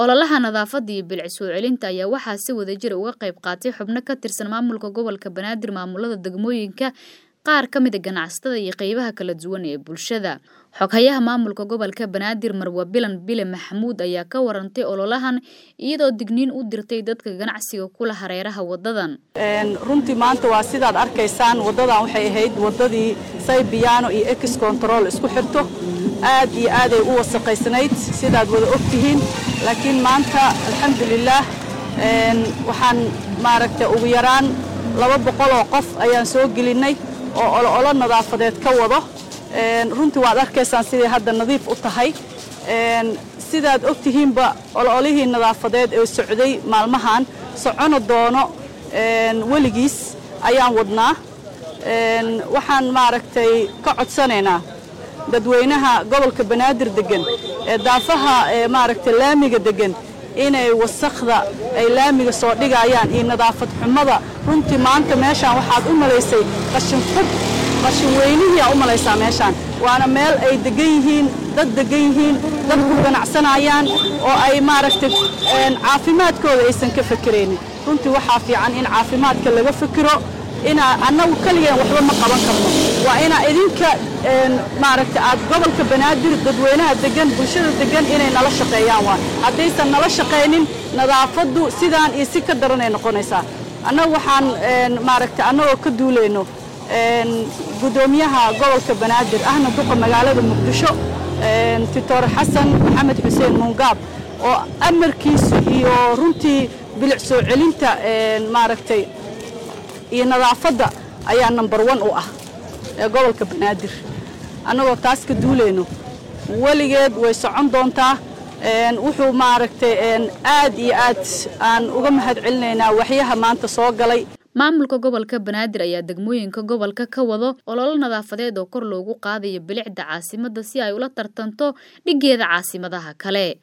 ololaha nadaafadda iyo bilic soo celinta ayaa waxaa si wadajir uga qayb qaatay xubno ka tirsan maamulka gobolka banaadir maamulada degmooyinka qaar ka mida ganacsatada iyo qeybaha kala duwan ee bulshada xoghayaha maamulka gobolka banaadir marwa bilan bile maxamuud ayaa ka warantay ololahan iyadoo digniin u dirtay dadka ganacsiga kula hareeraha wadadan runtii maanta waa sidaad arkaysaan wadadan waxay ahayd wadadii saybiyaano iyo ex control isku xirto aad iyo aaday u wasaqaysnayd sidaad wada ogtihiin laakiin maanta alxamdulilaah waxaan maaragta ugu yaraan laba boqol oo qof ayaan soo gelinay oo olo nadaafadeed ka wado runtii waad arkaysaan siday hadda nadiif u tahay sidaad ogtihiinba ololihii nadaafadeed ee socday maalmahan socono doono weligiis ayaan wadnaa waxaan maaragtay ka codsanaynaa dadweynaha gobolka banaadir degan ee daafaha maaragtay laamiga degan inay wasakda ay laamiga soo dhigayaan iyo nadaafad xumada runtii maanta meeshaan waxaad u malaysay qashin fog qashin weynihiiaa u malaysaa meeshaan waana meel ay degan yihiin dad degan yihiin dad ku ganacsanayaan oo ay maaragtay caafimaadkooda aysan ka fekeraynin runtii waxaa fiican in caafimaadka laga fekero inaa annagu keligeen waxba ma qaban karno waa inaa idinka maaragta aad gobolka banaadir dadweynaha degan bulshada degan inay nala shaqeeyaan waa haddaysan nala shaqaynin nadaafaddu sidaan iyo si ka daranay noqonaysaa annagu waxaan maaragta annagoo ka duulayno guddoomiyaha gobolka banaadir ahna duqa magaalada muqdisho titoor xasan maxamed xuseen muungaab oo amarkiisu iyo runtii bilic soo celinta maaragtay iyo nadaafadda ayaa number one u ah ee gobolka banaadir annagoo taas ka duulayno weligeed way socon doontaa wuxuu maaragtay aad iyo aad aan uga mahad celinaynaa waxyaha maanta soo galay maamulka gobolka banaadir ayaa degmooyinka gobolka ka wado ololo nadaafadeed oo kor loogu qaadayo bilicda caasimadda si ay ula tartanto dhiggeeda caasimadaha kale